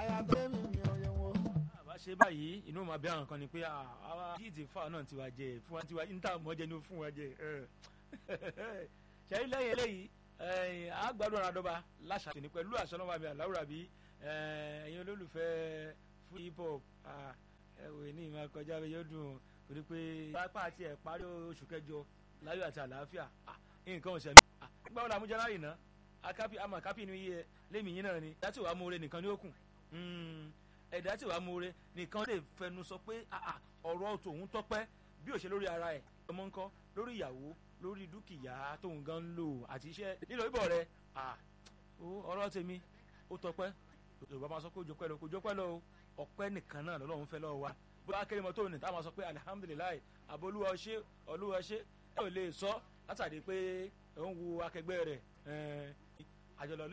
àyàtọ̀ mi mi ò yẹ wọ́n. àbá ṣe báyìí inú ma bí àwọn kan ni pé àwa jíìtì fáwọn náà ti wá jẹ fún wa ti wá níta mọ́jẹ ní fún wa jẹ ṣẹ́yìn lẹ́yìn eléyìí àgbàdo àràdọ́ba láṣà tòní pẹ̀lú àṣọ náà mi àláwùrà bí ẹ̀yin olólùfẹ́ fún hip hop ẹ̀wẹ̀ ní ìmọ̀ kọjá bẹ́ẹ̀ yóò dùn torí pé pápá àti ẹ̀ parí oṣù kẹjọ láyọ̀ àti àlàáfíà nǹkan ọ̀sẹ̀ mi gbà wọn làmújẹ láyìn náà akápì àmọ́ akápì ní iye lémi yín náà ni ẹ̀dá tí wàá múre nìkan ní ó kù ẹ̀dá tí wàá múre nìkan lè fẹnu sọ pé ọ̀rọ̀ tòun tọ́pẹ́ bí ó ṣe lórí ara ẹ̀ ọmọ ńkọ́ lórí ìyàwó lórí dúkìá tóun gan ń lò àti iṣẹ́ nílò ìbọ̀ rẹ̀ ọ̀rọ̀ tèmi ó tọ́pẹ́ yorùbá máa sọ pé òjò pẹ́ lọ kò jọ pẹ́ lọ ọpẹ́ nìkan náà lọ́lọ́run fẹ́ lọ́wọ́ wa bó bá kéré mọ́ tóun ní táwọn sọ pé alihamudulilayi abolúwa ṣe olúwa ṣe ẹ ò lè sọ látàrí pé òun wo akẹgbẹ́ rẹ̀ àjọlọ